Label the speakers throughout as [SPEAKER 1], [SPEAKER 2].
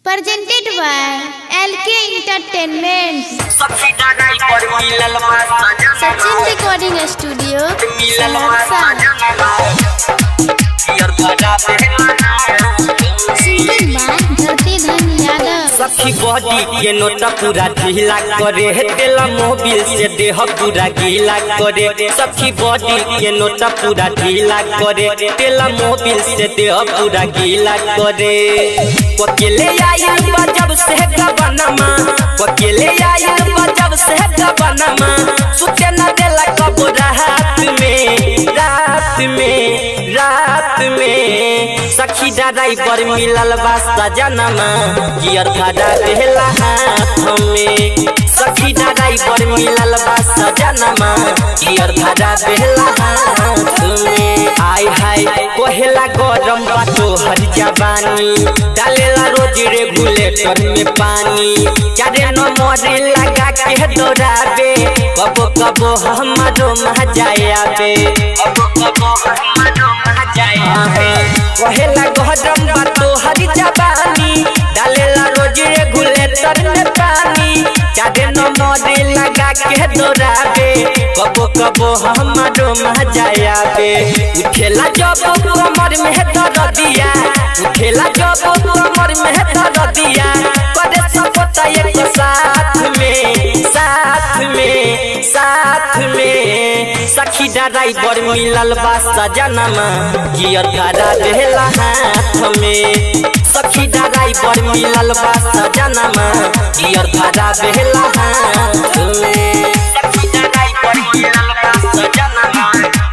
[SPEAKER 1] presented by LK Entertainment.
[SPEAKER 2] सखी डगाई पर मिलल बा सजना
[SPEAKER 1] Sachin Recording Studio,
[SPEAKER 2] मिलल बा
[SPEAKER 1] Saharsa.
[SPEAKER 2] सजना यार भजा पे
[SPEAKER 1] Singing by Dharti Dhan Yadav.
[SPEAKER 2] सखी बॉडी के नोट पूरा ढीला करे हे तेला मोबिल से देह पूरा गीला करे सखी बॉडी के नोट पूरा ढीला करे तेला मोबिल से देह पूरा गीला करे अकेले आयल बा जब से गबनमा अकेले आयल बा जब से गबनमा सुते न देला कब रात में रात में रात में सखी ड्राइवर मिलल बा सजनमा गियर खड़ा देला हाथ में सखी ड्राइवर मिलल बा सजनमा गियर खड़ा देला हाथ में आय हाय कोहेला गरम बा तोहर जवानी डालेला रोज रेगुलेटर में पानी चारे नंबर लगा के दौड़ाबे कबो कबो हमारो मजाया बे कबो कबो हमारो मजाया बे कोहेला गरम बा तोहर जवानी डालेला रोज रेगुलेटर में पानी चारे नंबर लगा के दौड़ाबे कबो कबो हमारो मजाया बे उठेला जब कमर में दर्द दिया उठेला जब कमर में दर्द दिया करे सबता एक साथ में साथ में साथ में सखी ड्राइवर मिलल बा सजनमा गियर खड़ा देला हाथ में सखी ड्राइवर मिलल बा सजनमा गियर खड़ा देला हाथ में सखी ड्राइवर मिलल बा सजनमा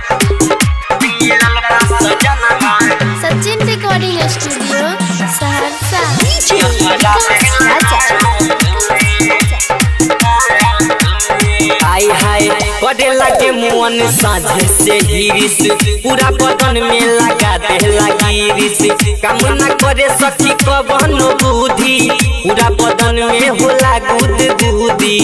[SPEAKER 2] मिलल बा सजनमा
[SPEAKER 1] Sachin Recording Studio, Saharsa.
[SPEAKER 2] हाय हाय करे लगे मुअन साझे से हिरिस पूरा बदन में लगा दे गिरिस काम न करे सखी कबन बुद्धि पूरा बदन में होला गुद गुदी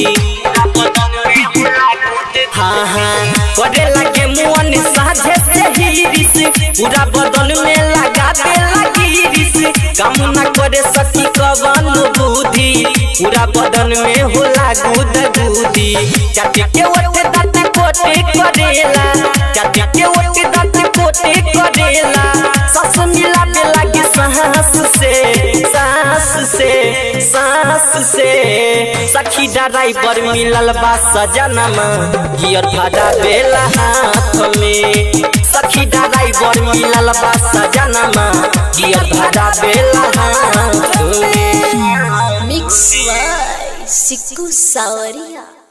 [SPEAKER 2] हाँ हाँ करे लगे मुअन साझे से हिरिस पूरा बदन में लगा दे गिरिस काम न करे सखी कबन बुद्धि पूरा बदन में होला गुद गुदी चाटी के ओटे दांत कोटे करेला चाटी के ओटे दांत कोटे करेला सास मिला के लागे सांस से सांस से सांस से सखी ड्राइवर मिलल बा सजनमा गियर खड़ा बेला हाथ में सखी ड्राइवर मिलल बा सजनमा गियर खड़ा बेला हाथ में
[SPEAKER 1] Mix by Siku Sawaria.